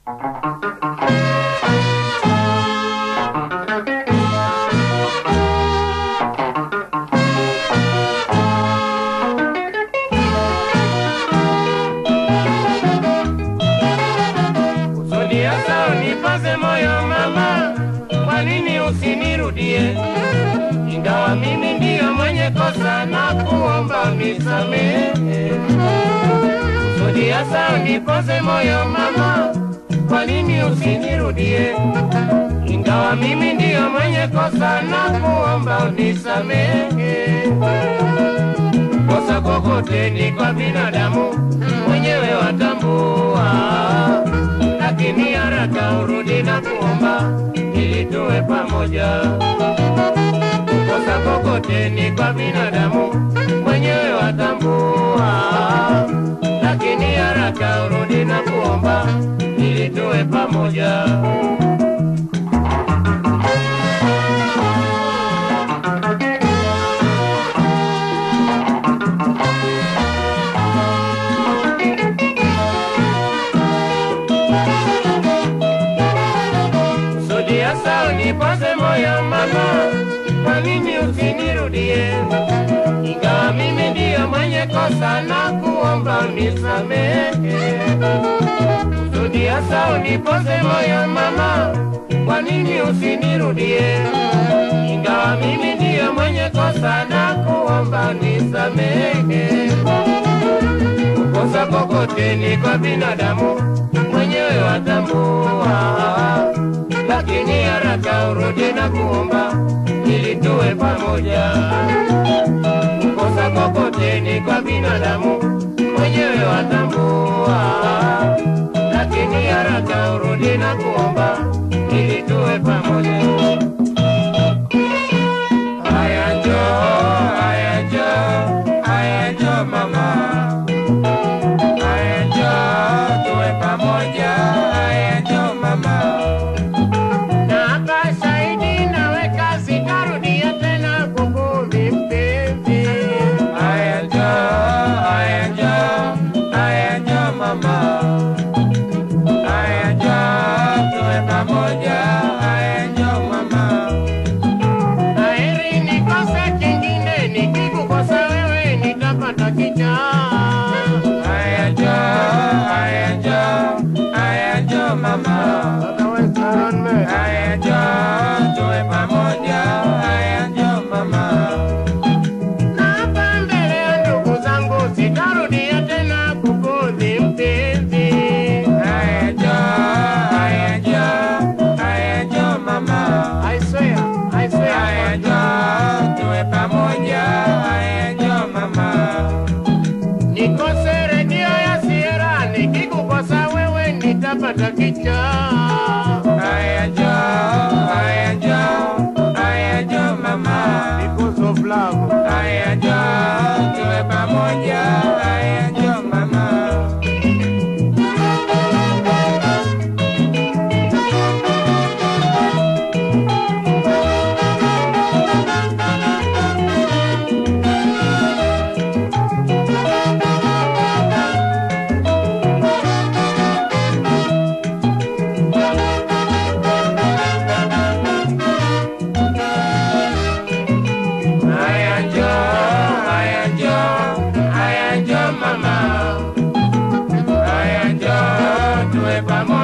Kusudi hasa unipaze moyo mama, kwa nini usinirudie? Ingawa mimi ndiyo mwenye kosa na kuomba unisamehe. Kusudi hasa unipaze moyo mama, kwa nini usinirudie? Ingawa mimi ndiyo mwenye kosa na kuomba unisamehe. Kosa kokote ni kwa binadamu, mwenyewe watambua lakini haraka urudi na kuomba ili tuwe pamoja. Kosa kokote ni kwa binadamu, mwenyewe watambua, lakini haraka urudi na kuomba ili tuwe pamoja. Kusudi hasa unipoze moyo mama, kwa nini usinirudie? Ingawa mimi ndiyo mwenye kosa na kuomba unisamehe. Kusudi hasa unipoze moyo mama, kwa nini usinirudie? Ingawa mimi ndiyo mwenye kosa na kuomba unisamehe. Kukosa kokote ni kwa binadamu, mwenyewe watambua, lakini haraka urudi na kuomba ili tuwe pamoja. Kukosa kokote ni kwa binadamu, mwenyewe watambua, lakini haraka urudi na kuomba ili tuwe pamoja. Haya njoo, haya njoo, haya njoo mama. Haya njoo tuwe pamoja, haya njoo mama. Na hapa shahidi naweka sitarudia tena kukudhi mpenzi. Haya njoo, haya njoo, haya njoo mama. Haya njoo tuwe pamoja, haya njoo mama. Heri nikose kingine, nikikukosa wewe nitapata kichaa. Haya njoo, haya njoo, haya njoo mama. Haya njoo tuwe pamoja, haya njoo mama. Na hapa mbele ya ndugu zangu sitarudia tena kukudhi mpenzi. Haya njoo, haya njoo, haya njoo mama. I swear, I swear. Haya njoo tuwe pamoja, haya njoo mama. Nikose redio ya Sierra, nikikukosa wewe nitapata kichaa. Haya njoo, haya njoo, haya njoo mama. Because of love. Haya njoo tuwe pamoja, haya njoo mama. Haya njoo, haya njoo, haya njoo mama. Haya njoo tuwe pamoja.